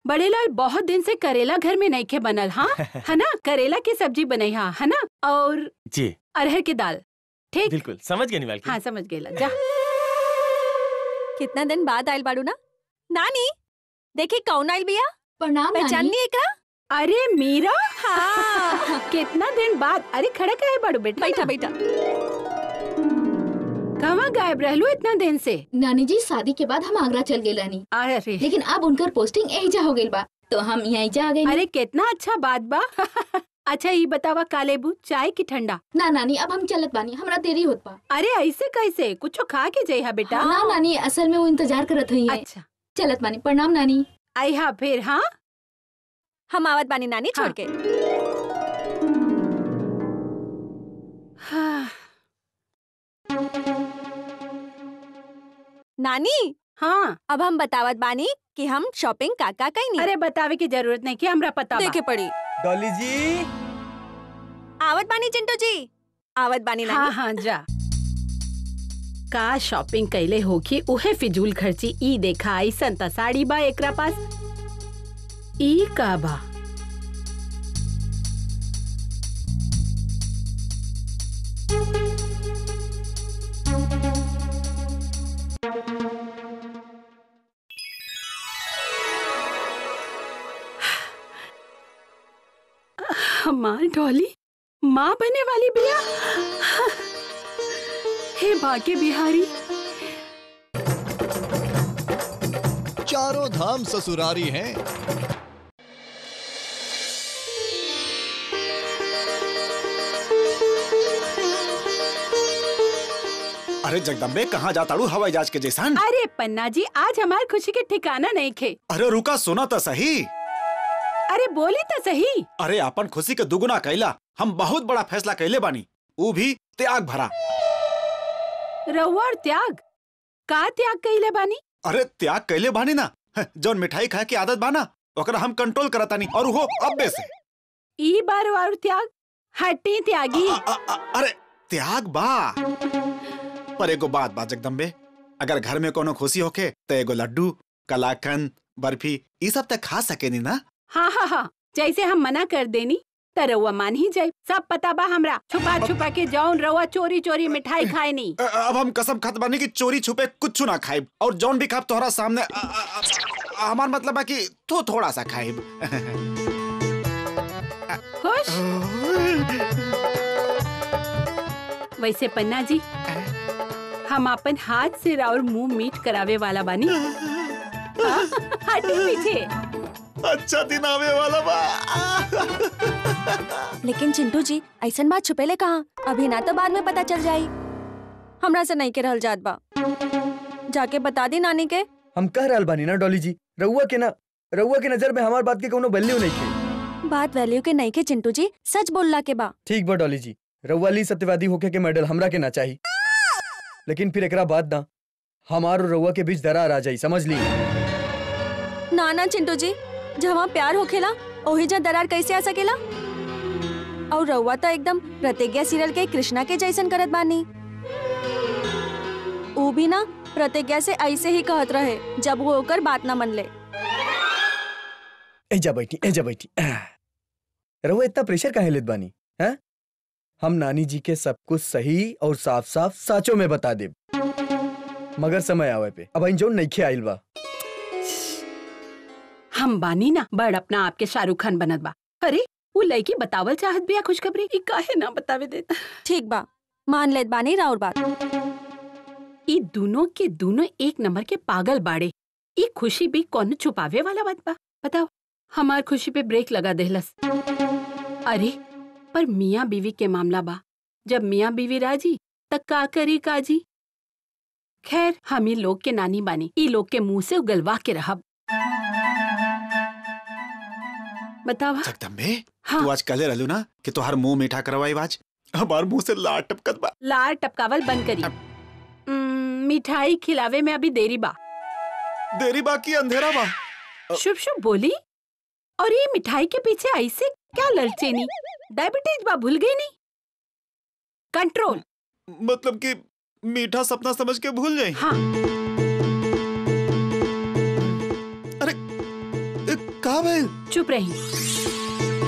बड़े लाल बहुत दिन से करेला घर में नहीं खे बनल हाँ है ना करेला की सब्जी बनई हाँ है ना और जी अरहर की दाल ठीक बिल्कुल समझ गए निवाल हाँ समझ गेला जा कितना दिन बाद आयल बाड़ू ना नानी देखी कौन आयल बिया प्रणाम पहचान नानी ली एकरा अरे मीरा हाँ कितना दिन बाद अरे खड़ा का है बड़ू बेटा बैठा बैठा कहाँ गायब रहलू इतना दिन से नानी जी शादी के बाद हम आगरा चल गए रानी अरे लेकिन अब उनकर पोस्टिंग एजा हो गई बा तो हम यहाँ जा गए अरे कितना अच्छा बात बा अच्छा ये बतावा कालेबू चाय की ठंडा ना नानी अब हम चलत बानी हमरा देरी होत बा अरे ऐसे कैसे कुछ खा के जइहा बेटा ना नानी असल में वो इंतजार करत हुई है अच्छा चलत बानी प्रणाम नानी आई हाँ फिर हाँ हम आवत बानी नानी छोड़ हाँ। के हाँ, नानी हाँ अब हम बतावत बानी कि हम शॉपिंग काका कई नहीं अरे बतावे की जरूरत नहीं कि हमरा पता बा। देखे पड़ी डॉली जी आवत बानी चिंटू जी आवत बानी हाँ नानी हाँ जा का शॉपिंग कैले होखी उहे फिजूल खर्ची ई देखा आई संता साड़ी बा एकरा पास ई का बा हमार डॉली माँ बने वाली बिया हे भाग्य बिहारी चारों धाम ससुरारी हैं अरे जगदम्बे कहाँ जाताड़ू हवाई जहाज के जैसान अरे पन्ना जी आज हमार खुशी के ठिकाना नहीं खे अरे रुका सुना तो सही अरे बोली तो सही अरे अपन खुशी के दुगुना कैला हम बहुत बड़ा फैसला कैले बानी ऊ भी त्याग भरा रउआ और त्याग का त्याग कइले बानी अरे त्याग कैले बानी ना हं, जौन मिठाई खाए की आदत बाना ओकरा हम कंट्रोल करतानी और वो अब्बे से ई बार और त्याग हटी त्यागी अ- अ- अ- अरे त्याग बा पर एगो बात बा जगदम्बे अगर घर में कोनो खुशी होके तो एगो लड्डू कलाकंद बर्फी ये सब तक खा सके नी ना हाँ हाँ हाँ जैसे हम मना कर देनी त रउआ मान ही जाए सब पता बा हमरा छुपा छुपा के जौन रउआ चोरी चोरी मिठाई खाए नी अ- अब हम कसम खात बानी कि चोरी छुपे कुछ ना खाइब और जौन भी खाब तोहरा सामने अ- अ- अ- हमार मतलब है कि तो थोड़ा सा खाइब खुश वैसे पन्ना जी हम अपन हाथ से राउर मुंह मीट करावे वाला बानी हाँ, हटी पीछे अच्छा दिन आवे वाला बा लेकिन चिंटू जी ऐसन बात छुपेले कहाँ अभी ना तो बाद में पता चल जाई हमरा से नहीं के रहल जात बा जाके बता दी नानी के हम कह रहल बानी ना डॉली जी रउआ के ना रउआ के नजर में हमार बात के कोनो वैल्यू नहीं के बात वैल्यू के नहीं के चिंटू जी सच बोलला के बा ठीक बा डॉली जी रउआ ली सत्यवादी होके के मेडल हमरा के ना चाही लेकिन फिर एकरा बाद ना हमार और रउआ के बीच दरार आ जाई समझ ली ना ना चिंटू जी जहाँ प्यार होखेला ओही जा दरार कैसे आ सकेला और रउआ तो एकदम प्रतिज्ञा सीरियल के कृष्णा के जैसन करत बानी ऊ भी ना प्रतिज्ञा से ऐसे ही कहत रहे जब वो ओकर बात ना मन ले एजा बैठी एजा बैठी रउआ इतना प्रेशर काहे लेत बानी हैं हम नानी जी के सब कुछ सही और साफ साफ साचो में बता देब मगर समय आवे पे अब इन जो नइखे आइल बा हम बानी ना बड़ अपना आपके शाहरुख खान बनत बा अरे वो लड़की बतावल चाहत बिया खुशखबरी ई काहे ना बतावे देता ठीक बा मान लेत बानी राउर बात ई दोनों के दोनों एक नंबर के पागल बाड़े ई खुशी भी कौन छुपावे वाला बात बा बताओ हमार खुशी पे ब्रेक लगा देहलस अरे पर मियाँ बीवी के मामला बा जब मियाँ बीवी राजी तक का करी काजी खैर हम ही लोग के नानी बानी ई लोग के मुंह से उगलवा के रहब बतावा जगदम्बे हाँ तू आज कले रहलू ना कि तोहार मुंह मीठा करवाई आज हमार मुंह से लार टपकत बा लार टपकावल बंद करी उम्म, मिठाई खिलावे में अभी देरी बा देरी बाकी अंधेरा बा शुभ शुभ बोली और ये मिठाई के पीछे ऐसे क्या ललचे नी डायबिटीज बा भूल गई नहीं कंट्रोल मतलब कि मीठा सपना समझ के भूल जाई हाँ अरे ए, कहा भाई चुप रही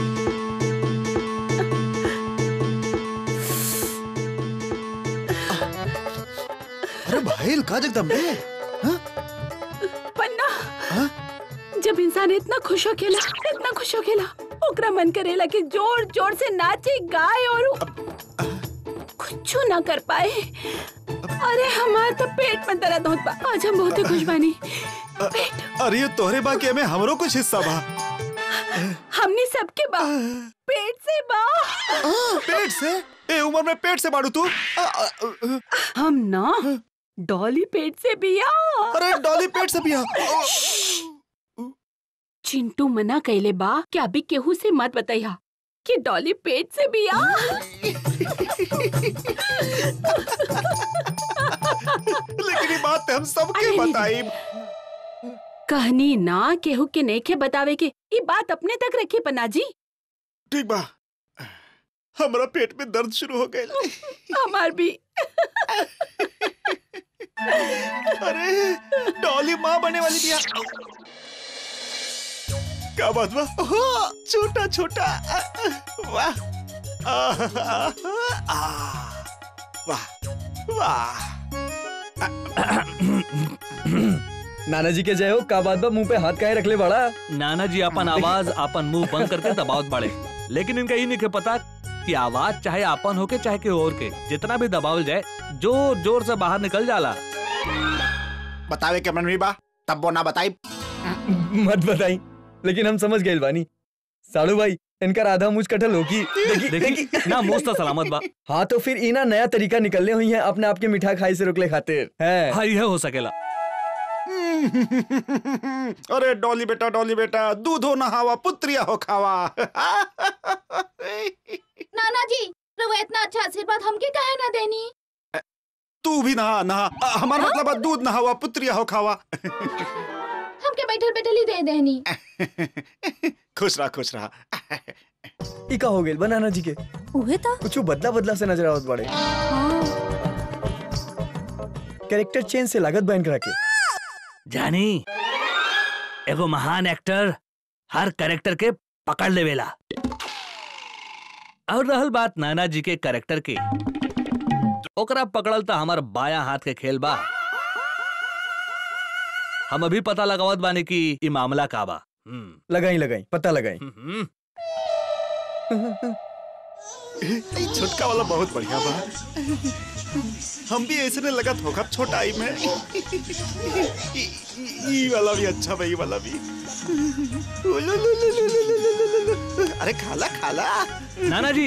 अरे भाई का जगदम्बे पन्ना हाँ? जब इंसान इतना खुश हो खेला इतना खुश हो खेला ओकरा मन करेला कि जोर जोर से नाचे गाए और कुछ ना कर पाए अरे हमार तो पेट में दर्द होत बा आज हम बहुत ही खुश बानी पेट अरे ये तोहरे बाकी में हमरो कुछ हिस्सा बा हमने सबके बा पेट से बा पेट से ए उम्र में पेट से बाड़ू तू आ, आ, आ, हम ना डॉली पेट से बिया अरे डॉली पेट से पिया चिंटू मना कैले बा कि अभी केहू से मत बताइया कि डॉली पेट से बिया लेकिन ये बात हम सबके अरे। बताई कहनी ना केहू के नेखे बतावे के ये बात अपने तक रखी पन्ना जी ठीक बा हमरा पेट में दर्द शुरू हो गया हमार भी अरे डॉली माँ बनने वाली बिया क्या बात बा ओह, छोटा छोटा आ, आ, वाह आ, आ, आ, वाह वाह नाना जी के जय हो का बात बा मुंह पे हाथ काहे रखले बड़ा नाना जी अपन आवाज अपन मुंह बंद करके दबावत बाड़े लेकिन इनका ये नहीं के पता कि आवाज चाहे अपन होके चाहे के और के जितना भी दबावल जाए जोर जोर से बाहर निकल जाला बतावे के मन में बा तब वो ना बताई मत बताई लेकिन हम समझ गए बानी साड़ू भाई इनका आधा मुझ कटल होगी देखी देखी देखी ना मुस्त सलामत बा हाँ तो फिर इना नया तरीका निकलने हुई है अपने आप के मीठा खाई से रोकले खातिर है हाँ यह हो सकेला अरे डॉली बेटा डॉली बेटा दूध हो नहावा पुत्रिया हो खावा नाना जी रवा इतना अच्छा आशीर्वाद हमके काहे ना देनी तू भी नहा नहा अ, हमार मतलब है दूध नहावा पुत्रिया हो खावा हमके बैठल बैठल ही दे देनी खुश रहा खुश रहा ई का हो गए बनाना जी के उहे था कुछ बदला बदला से नजर आवत बड़े हाँ कैरेक्टर चेंज से लागत बहन करा के जानी एगो महान एक्टर हर कैरेक्टर के पकड़ लेवेला और रहल बात नाना जी के कैरेक्टर के ओकरा पकड़ल तो हमार बाया हाथ के खेल बा हम अभी पता लगावत बानी कि ई मामला का बा हम्म, लगाई लगाई पता लगाई हम्म, ई छोटका वाला बहुत बढ़िया बा हम भी ऐसे ने लगत होगा छोटा आई में ई- ई ई वाला भी अच्छा बा ई वाला भी उलुलुलुलुलुलुलुलुलु। अरे खाला खाला नाना जी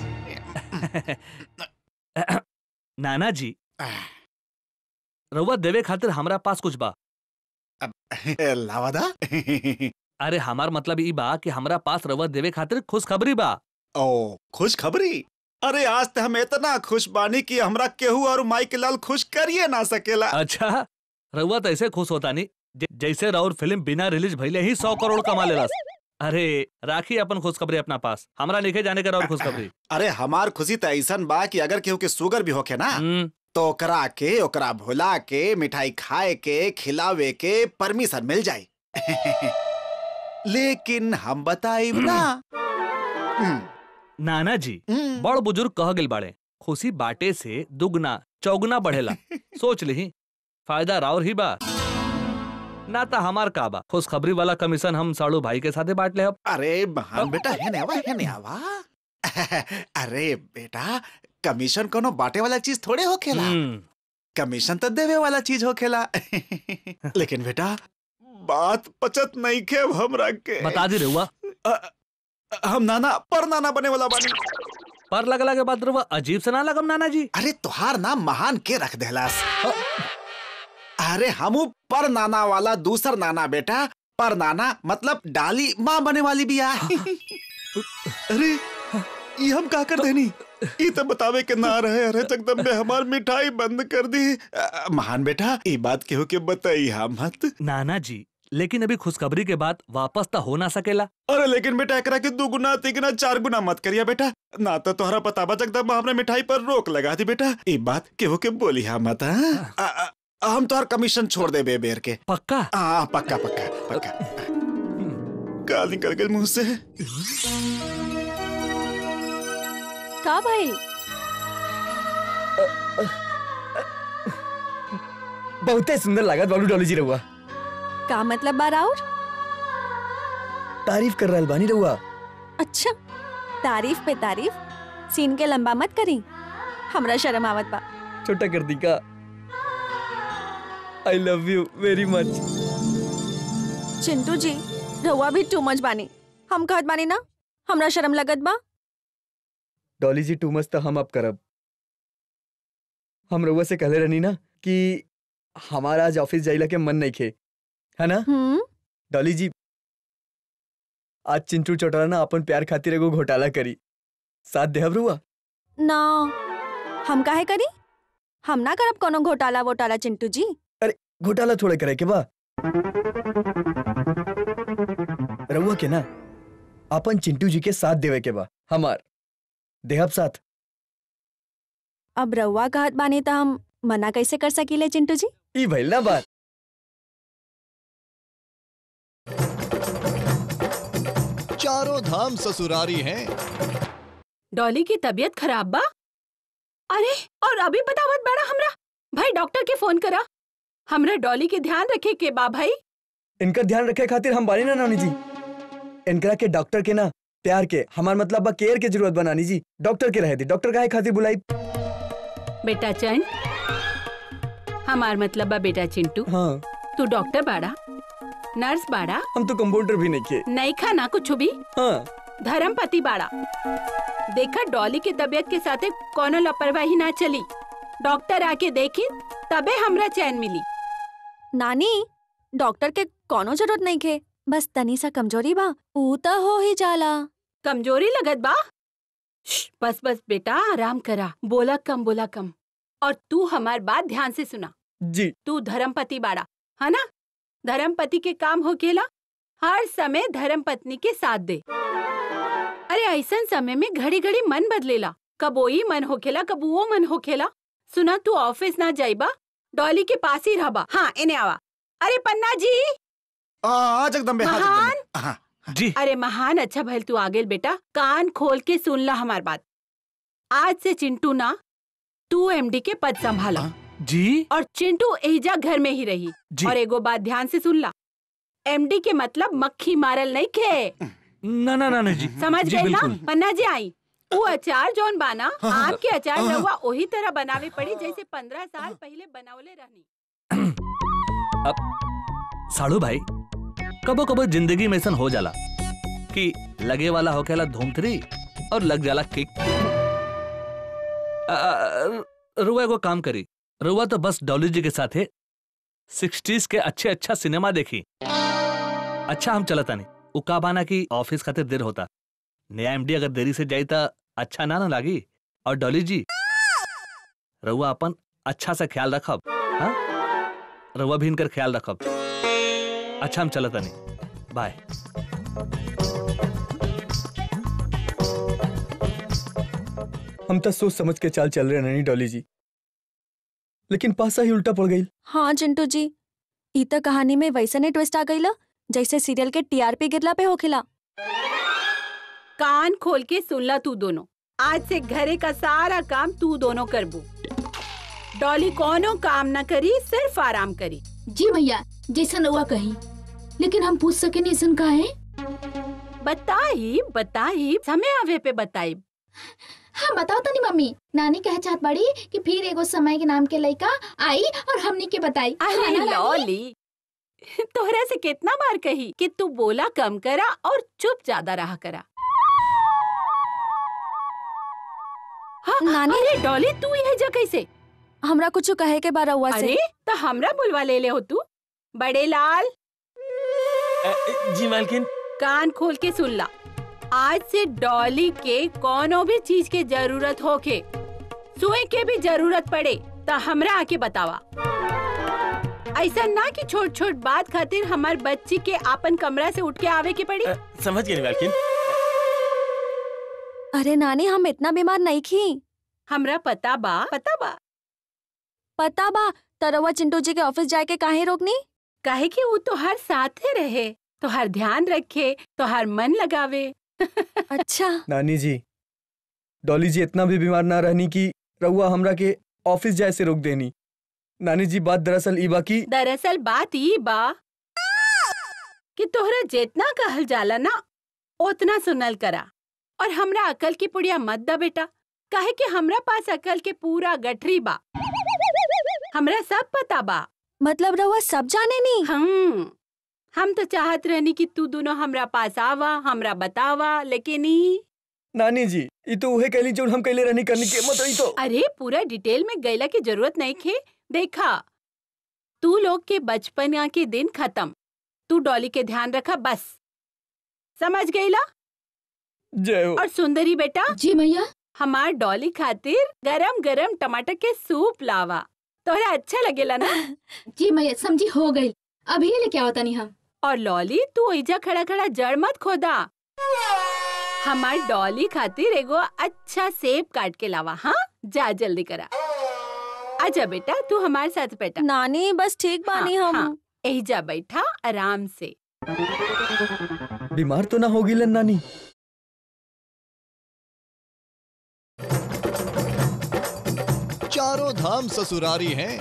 नाना जी रउआ देवे खातिर हमरा पास कुछ बा लावादा अरे हमार मतलब ई बा कि हमरा पास रउआ देवे खातिर खुशखबरी बा ओ खुश खबरी अरे आज ते हम इतना खुश बानी कि हमरा केहू और माई के लाल खुश करिए ना सकेला अच्छा रउआ तो ऐसे खुश होता नहीं ज- जैसे राउर फिल्म बिना रिलीज भइले ही सौ करोड़ कमा लेलस अरे राखी अपन खुशखबरी अपना पास हमरा लिखे जाने का राउर खुशखबरी अरे हमार खुशी तो ऐसन बा कि अगर केहू के शुगर भी होके ना हम्म, तो ओकरा के ओकरा भुला के मिठाई खाए के खिलावे के परमिशन मिल जाई लेकिन हम बताई ना हम्म, नाना जी हम्म। बड़ बुजुर्ग कह गेल बाड़े खुशी बाटे से दुगना चौगुना बढ़ेला सोच ली फायदा राउर ही बा ना तो हमार का बा खुशखबरी वाला कमीशन हम साड़ू भाई के साथे बांट ले अब अरे महान बेटा है ने आवा है ने आवा अरे बेटा कमीशन कोनो बांटे वाला चीज थोड़े होखेला हम्म, कमीशन तो देवे वाला चीज होखेला लेकिन बेटा बात पचत नहीं के अब हमरा के बता दी रहुआ अ- हम नाना पर नाना बने वाला बानी पर लगला के बाद रहुआ अजीब से ना लगम नाना जी अरे तुहार नाम महान के रख देहलास अरे हमू पर नाना वाला दूसर नाना बेटा पर नाना मतलब डाली माँ बने वाली भी आ अरे ये हम का कर देनी ये तो बतावे के ना रहे अरे जगदम्बे हमार मिठाई बंद कर दी अ, महान बेटा ये बात केहू के बताई हा मत नाना जी लेकिन अभी खुशखबरी के बाद वापस तो हो ना सकेला अरे लेकिन बेटा एकरा के दो गुना तीन गुना चार गुना मत करिया बेटा ना तो तोहरा पता बा जगदम्बा हमने मिठाई पर रोक लगा दी बेटा ये बात केहू के बोली हा मत हाँ? अ, अ, हम तोहर कमीशन छोड़ दे बे बेर के पक्का हाँ पक्का पक्का पक्का का निकल गई मुंह से का भाई बहुते सुंदर लागत बालू डॉली जी रहुआ का मतलब बा राउर तारीफ कर रहल बानी रहुआ अच्छा तारीफ पे तारीफ सीन के लंबा मत करी हमरा शर्म आवत बा छोटा कर दी का आई लव यू वेरी मच चिंटू जी रहुआ भी टू मच बानी हम कहत बानी ना हमरा शर्म लगत बा डॉली जी टू मच तो हम अब करब हम रउआ से कहले रहनी ना कि हमारा आज ऑफिस जाइला के मन नहीं खे है ना हम्म डॉली जी आज चिंटू चौटाला ना अपन प्यार खातिर एगो घोटाला करी साथ देहब रुआ ना हम काहे करी हम ना करब कोनो घोटाला वोटाला चिंटू जी घोटाला थोड़े करे के बा रउआ के ना अपन चिंटू जी के साथ देवे के बा हमार देहब साथ अब रहुआ कहत बानी त हम मना कैसे कर सकीले चिंटू जी ई भइल ना बात चारों धाम ससुरारी हैं डॉली की तबीयत खराब बा अरे और अभी बतावत बड़ा हमरा भाई डॉक्टर के फोन करा हमरा डॉली के ध्यान रखे के बा भाई इनका ध्यान रखे खातिर हम बानी ना नानी जी इनकरा के डॉक्टर के ना प्यार के हमार मतलब बा केयर के जरूरत बा नानी जी डॉक्टर के रहे दी डॉक्टर काहे खातिर बुलाई बेटा चंद हमार मतलब बा बेटा चिंटू हाँ तू डॉक्टर बाड़ा नर्स बाड़ा हम तो कंपाउंडर भी नहीं किए नहीं खाना कुछ भी हाँ धर्मपति बाड़ा देखा डॉली की तबीयत के साथे कोनो लापरवाही ना चली डॉक्टर आके देखी तबे हमरा चैन मिली नानी डॉक्टर के कोनो जरूरत नहीं खे बस तनी सा कमजोरी बा ऊ त हो ही जाला कमजोरी लगत बा श्श, बस बस बेटा आराम करा बोला कम बोला कम और तू हमार बात ध्यान से सुना जी तू धर्मपति बाड़ा है ना धर्मपति के काम होकेला हर समय धर्म पत्नी के साथ दे अरे ऐसन समय में घड़ी घड़ी मन बदलेला कब वही मन होखेला कब वो मन होखेला सुना तू ऑफिस ना जाइबा डॉली के पास ही रहबा हाँ इन्हें आवा अरे पन्ना जी आ, आ जगदम्बे हाँ महान। जगदम्बे हाँ जी अरे महान अच्छा भैल तू आ गेल बेटा कान खोल के सुन ला हमार बात आज से चिंटू ना तू एमडी के पद संभाला हाँ? जी और चिंटू एजा घर में ही रही जी और एगो बात ध्यान से सुन ला एमडी के मतलब मक्खी मारल नहीं खे ना ना ना ना जी समझ जी गए ना बिल्कुल पन्ना जी आई वो अचार जौन बाना हाँ, हाँ, आम के अचार हाँ, हाँ। रहुआ वही तरह बनावे पड़ी जैसे पंद्रह साल पहले बनावले रहनी साड़ू भाई कबो कबो जिंदगी में ऐसा हो जाला कि लगे वाला होकेला धूमथरी और लग जाला किक आ, आ, रुआ एगो काम करी रुआ तो बस डॉली जी के साथ है सिक्सटीज के अच्छे अच्छा सिनेमा देखी अच्छा हम चलता नहीं उ का बाना की ऑफिस खातिर देर होता नया एमडी अगर देरी से जाई ता अच्छा ना ना लागी और डॉली जी रुआ अपन अच्छा से ख्याल रखब हाँ रउआ भी इनकर ख्याल रखब अच्छा हम चलत नहीं बाय हम तो सोच समझ के चाल चल रहे हैं नैनी डॉली जी लेकिन पासा ही उल्टा पड़ गई हाँ चिंटू जी ई त कहानी में वैसने ट्विस्ट आ गईला जैसे सीरियल के टीआरपी गिरला पे होखेला कान खोल के सुन ला तू दोनों आज से घरे का सारा काम तू दोनों करबू डॉली कोनो काम न करी सिर्फ आराम करी जी भैया जैसन रउआ कही लेकिन हम पूछ सके नहीं ऐसन का है बताई बताई समय आवे पे बताई हाँ बताओ तनी मम्मी नानी कह चाहत बड़ी कि फिर एगो समय के नाम के लड़का आई और हमनी के बताई हाँ अरे ना, नानी? लॉली तोहरा से कितना बार कही कि तू बोला कम करा और चुप ज्यादा रहा करा हाँ, नानी? अरे डॉली तू यह जा कैसे हमरा कुछ कहे के बार हुआ से अरे तो हमरा बुलवा ले ले हो तू बड़े लाल जी मालकिन कान खोल के सुन ला आज से डॉली के कोनो भी चीज के जरूरत होके सुई के भी जरूरत पड़े तो हमरा आके बतावा ऐसा ना कि छोट छोट बात खातिर हमार बच्ची के आपन कमरा से उठ के आवे के पड़ी अ, समझ गए मालकिन अरे नानी हम इतना बीमार नहीं खी हमरा पता बा पता बा पता बा तरवा चिंटू जी के ऑफिस जाए के काहे रोकनी काहे कि वो तो हर साथे रहे तोहार ध्यान रखे तोहार मन लगावे अच्छा नानी जी डॉली जी इतना भी बीमार ना रहनी कि रउआ हमरा के ऑफिस जाए से रोक देनी नानी जी बात दरअसल ई बा की दरअसल बात ई बा कि तोहरा जितना कहल जाला ना उतना सुनल करा और हमरा अकल की पुड़िया मत दा बेटा काहे कि हमरा पास अकल के पूरा गठरी बा हमरा सब पता बा मतलब रहुआ सब जाने नी हम हम तो चाहत रहनी कि तू दोनों हमरा पास आवा हमरा बतावा लेकिन ई नानी जी ई तो उहे कहली जो हम कहले रहनी करनी के मत ई तो अरे पूरा डिटेल में गैला की जरूरत नहीं खे देखा तू लोग के बचपन के दिन खत्म तू डॉली के ध्यान रखा बस समझ गईला जय हो और सुंदरी बेटा जी मैया हमार डॉली खातिर गरम गरम टमाटर के सूप लावा तोहरा अच्छा लगेला ना जी मैया समझी हो गई अभी लेके आओ तनी हम और लॉली तू ऐजा खड़ा खड़ा जड़ मत खोदा हमार डॉली खातिर एगो अच्छा सेब काट के लावा हाँ जा जल्दी करा आजा बेटा तू हमारे साथ बेटा नानी बस ठीक बानी हाँ, हम हाँ। एहिजा बैठा आराम से बीमार तो ना होगी लन नानी चारों धाम ससुरारी हैं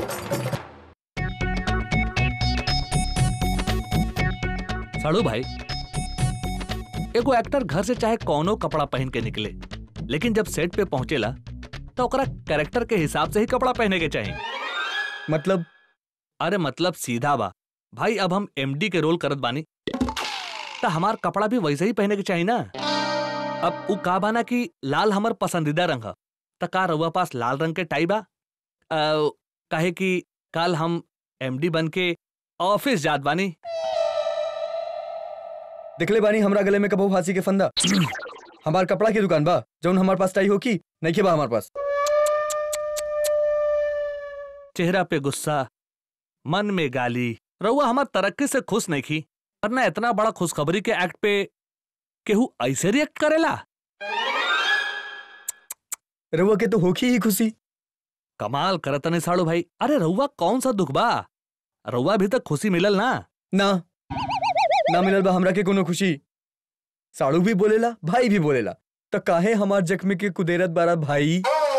साड़ू भाई एगो एक्टर घर से चाहे कौनो कपड़ा पहन के निकले लेकिन जब सेट पे पहुंचेला तो ओकरा कैरेक्टर के हिसाब से ही कपड़ा पहने के चाहिए मतलब अरे मतलब सीधा बा भाई अब हम एमडी के रोल करत बानी तो हमार कपड़ा भी वैसे ही पहने के चाहिए ना अब उ का बाना कि लाल हमर पसंदीदा रंग ह त का रउआ पास लाल रंग के टाई बा अ, काहे कि कल हम एमडी बन के ऑफिस जात बानी दिखले बानी हमरा गले में कबो फांसी के फंदा हमार कपड़ा की दुकान बा जौन हमार पास टाई हो की नहीं के बा हमार पास चेहरा पे गुस्सा मन में गाली रउआ हमार तरक्की से खुश नहीं की वरना इतना बड़ा खुशखबरी के एक्ट पे केहू ऐसे रिएक्ट करेला रउआ के तो होखी ही खुशी कमाल करतने साड़ू भाई अरे रउआ कौन सा दुख बा रउआ भी तक खुशी मिलल ना ना ना मिलल बा हमरा के कोनो खुशी साड़ू भी बोलेला भाई भी बोलेला त काहे हमार जख्मी के कुदेरत बारा भाई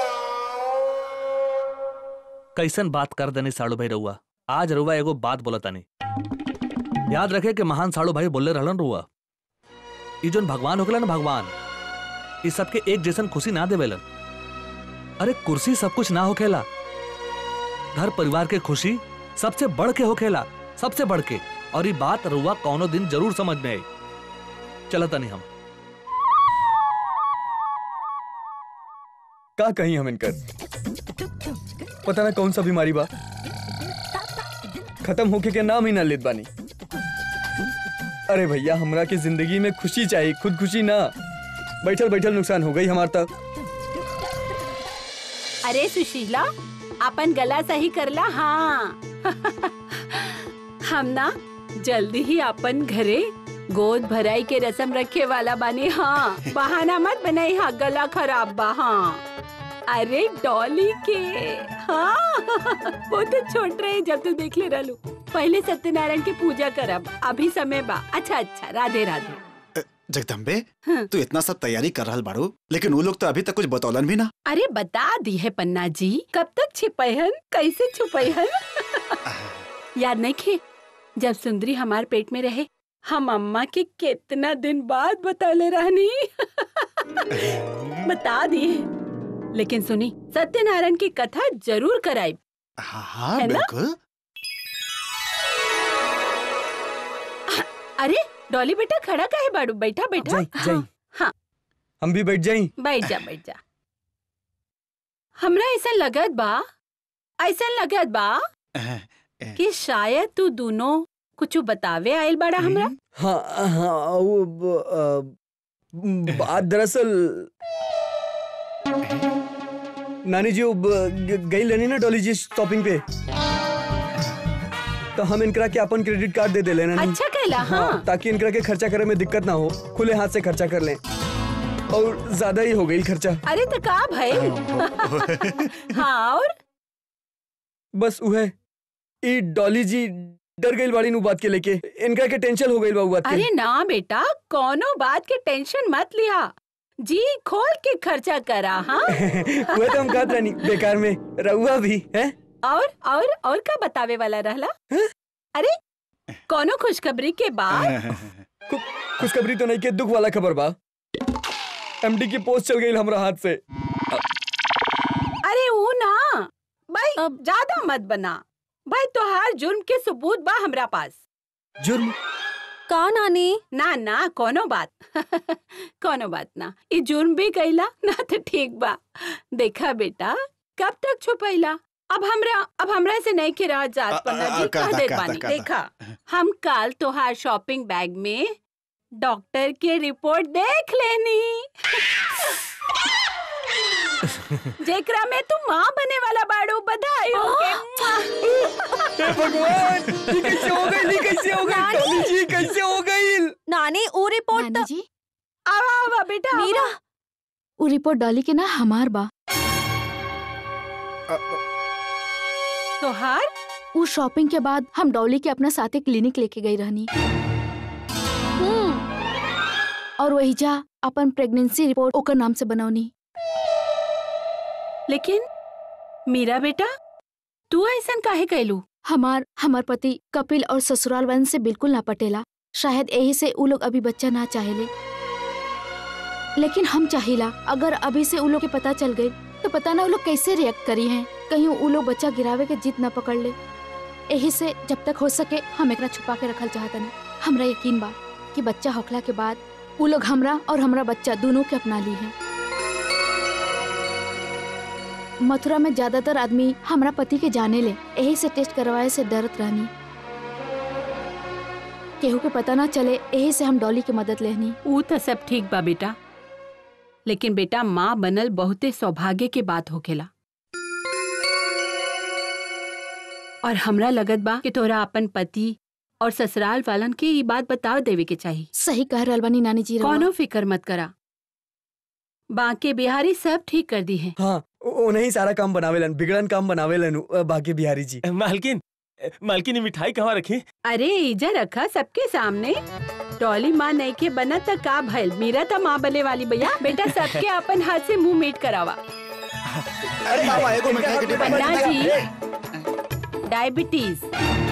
कैसन बात कर देने साड़ू भाई रउआ आज रउआ एगो बात बोलतानी याद रखे कि महान साड़ू भाई बोले रहलन रउआ ई जोन भगवान होगला ना भगवान ई सबके एक जैसन खुशी ना देवेलन अरे कुर्सी सब कुछ ना होखेला घर परिवार के खुशी सबसे बढ़ के होखेला सबसे बढ़ के और ये बात रउआ कौनो दिन जरूर समझ में आई चलता नहीं हम का कहीं हम इनकर पता ना कौन सा बीमारी बा खत्म होके के नाम ही ना लेत बानी अरे भैया हमरा के जिंदगी में खुशी चाहिए खुद खुशी ना बैठल बैठल नुकसान हो गई हमार तक अरे सुशीला अपन गला सही करला हाँ हम ना जल्दी ही अपन घरे गोद भराई के रसम रखे वाला बानी हाँ बहाना मत बनाई हाँ गला खराब बा हाँ अरे डॉली के हाँ वो तो छोट रहे जब तू देख ले रहलू पहले सत्यनारायण की पूजा करब अभी समय बा अच्छा अच्छा राधे राधे जगदम्बे हाँ। तू इतना सब तैयारी कर रहल बाड़ू लेकिन वो लोग तो अभी तक कुछ बतौलन भी ना अरे बता दी है पन्ना जी कब तक छिपैहन कैसे छुपैहन याद नहीं खे जब सुंदरी हमार पेट में रहे हम अम्मा के कितना दिन बाद बतौले रहनी बता दिए लेकिन सुनी सत्यनारायण की कथा जरूर कराई हाँ हाँ है ना? बिल्कुल अरे डॉली बेटा खड़ा काहे बाड़ू बैठा बैठा जाई जाई हाँ, हाँ हम भी बैठ जाई बैठ जा बैठ जा हमरा ऐसा लगत बा ऐसा लगत बा अह, कि शायद तू दोनों कुछ बतावे आयल बड़ा हमरा हाँ हाँ वो ब- अ, बात दरअसल नानी जी वो ब- ग- गई लेनी ना डॉली जी शॉपिंग पे तो हम इनकरा के अपन क्रेडिट कार्ड दे दे लेना नहीं अच्छा कहला हाँ हाँ ताकि इनकरा के खर्चा करे में दिक्कत ना हो खुले हाथ से खर्चा कर लें और ज्यादा ही हो गई खर्चा अरे तो का भाई हाँ और बस उहे ई डॉली जी डर गई बाड़ी नु बात के लेके इनका के टेंशन हो गई बा उ बात के अरे ना बेटा कोनो बात के टेंशन मत लिया जी खोल के खर्चा करा हाँ वो तो हम कहत रहनी बेकार में रहुआ भी हैं और और और का बतावे वाला रहला हैं? अरे कोनो खुशखबरी के बाद खुशखबरी तो नहीं के दुख वाला खबर बा एमडी की पोस्ट चल गई हमरा हाथ से अरे वो ना भाई अब- ज्यादा मत बना भाई तोहार जुर्म के सबूत बा हमरा पास जुर्म का नानी ना ना कोनो बात कोनो बात ना ये जुर्म भी कैला ना तो ठीक बा देखा बेटा कब तक छुपैला अब हमरा अब हमरा से नहीं के रह जात अ- पन्ना अ- जी कहता- कह देत कहता- बानी कहता। देखा हम कल तोहार शॉपिंग बैग में डॉक्टर के रिपोर्ट देख लेनी जेकरा में तू माँ बने वाला बाड़ू बधाई होके हे भगवान ये कैसे हो गई ये कैसे हो गई टॉमी जी कैसे हो गई नानी ऊ रिपोर्ट नानी तो जी आवा आवा बेटा आवा। मीरा वो रिपोर्ट डॉली के ना हमार बा तोहार वो शॉपिंग के बाद हम डॉली के अपना साथे क्लिनिक लेके गई रहनी और वही जा अपन प्रेगनेंसी रिपोर्ट ओकर नाम से बनौनी लेकिन मीरा बेटा तू ऐसन काहे कैलू हमार हमार पति कपिल और ससुराल वन से बिल्कुल ना पटेला शायद यही से उ लोग अभी बच्चा ना चाहेले लेकिन हम चाहिला अगर अभी से उ लोग के पता चल गई तो पता ना उ लोग कैसे रिएक्ट करी हैं कहीं उ लोग बच्चा गिरावे के जिद ना पकड़ ले यही से जब तक हो सके हम एकरा छुपा के रखल चाहतनी हमरा यकीन बा कि बच्चा होखला के बाद उ लोग हमरा और हमरा बच्चा दोनों के अपना ली हैं मथुरा में ज्यादातर आदमी हमरा पति के जाने ले यही से टेस्ट करवाए से डरत रहनी केहू के पता ना चले यही से हम डॉली की मदद लेनी ऊ तो सब ठीक बा बेटा लेकिन बेटा माँ बनल बहुते सौभाग्य के बात होखेला और हमरा लगत बा कि तोरा अपन पति और ससुराल वालन के ये बात बता देवे के चाहिए सही कह रहल बानी नानी जी रउआ। कौनो फिक्र मत करा बाके बिहारी सब ठीक कर दी है हाँ ओ नहीं सारा काम बनावेलन बिगड़न काम बनावेलन उ, बाकी बिहारी जी मालकिन मालकिन ये मिठाई कहाँ रखी अरे इजा रखा सबके सामने टॉली माँ नहीं के बना त का भइल मीरा त माँ बने वाली भैया बेटा सबके अपन हाथ से मुंह मीट करावा अरे बाबा एगो मिठाई के डिब्बा पन्ना दे। जी डायबिटीज